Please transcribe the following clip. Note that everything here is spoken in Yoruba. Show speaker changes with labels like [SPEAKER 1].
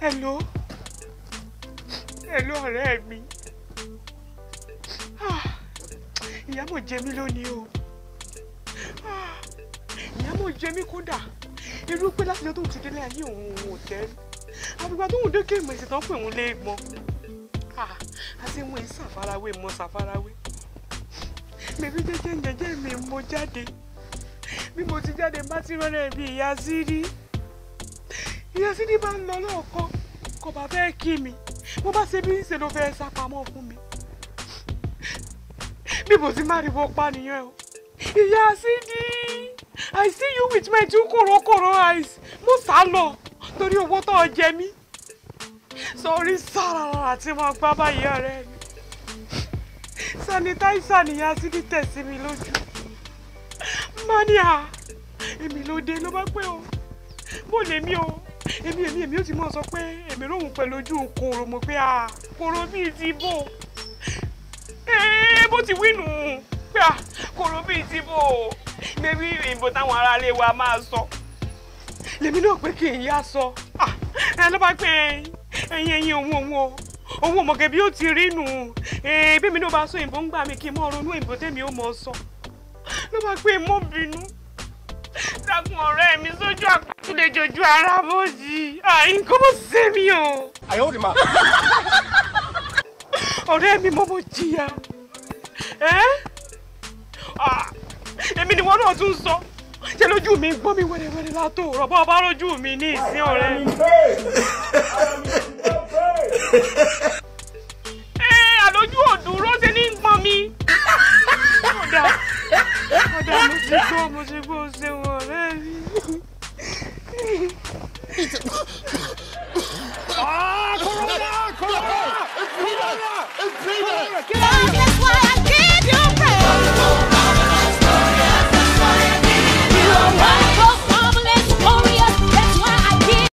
[SPEAKER 1] hello hello ọ̀rẹ́ mi Ah, ìyá mọ̀ jẹ mí lónìí o Ah, ìyá mọ̀ jẹ mí kódà irú pé láti ọjọ́ tó ti délé ayé òun òun ò tẹ́ àbúgbà tó ń dókè ìmọ̀ ìsìn tán pé òun lè mọ àti mo ìsàfarawé mọ ṣàfarawé bèbí jẹ́jẹ́ jẹ́jẹ́ mi mo jáde bí mo ti jáde bá ti rọ́lẹ̀ bí ìyá sírí ìyá sírí bá ń lọ lọ́ọ̀kan kò bá fẹ́ kí mi mo bá ṣe bí ṣe ló fẹ́ sá pamọ́ fún mi bí mo ti máa rí bó pa nìyẹn o ìyá sírí I see you with my two kòrókòró eyes mo sá lọ torí owó tó jẹ mí sọrí sára àti mo gbá báyìí ọ̀rẹ́ mi sanitaisa nìyá sírí tẹ̀sí mi lójú mania èmi ló dé ló bá pé o bó lè mí o èmi èmi èmi ó ti mọ sọ pé èmi lóhùn pẹ̀lú ojú kòrò mo pé à kòrò bíi ti bò ee bó ti wínú pé à kòrò bíi ti bò bébí ìbò táwọn aráalé wa máa sọ lèmi náà pé kí n yá sọ Ah, ẹ ló bá pé ẹyin ẹyin òun òun o òun ò mọ̀gẹ́ bí ó ti rí nù ee bí mi náà bá sọ òyìnbó ń gbà mí kí n mọ̀ ronú òyìnbó tèmi ó mọ̀ sọ ló bá pé mọ́ bínú dákun ọ̀rẹ́ mi sójú àpótí lè jojú ara bòjì nǹkan bó ṣe mí o.
[SPEAKER 2] àyẹ̀wò ni mà.
[SPEAKER 1] ọ̀rẹ́ mi mo mo jìyà ẹ́ Ah, èmi ni wọ́n náà tún sọ ṣe lójú mi gbọ́n mi wẹ́rẹ́wẹ́rẹ́ látò rọ̀bọ́ ọba lójú mi ní ìsín ọ̀rẹ́ mi.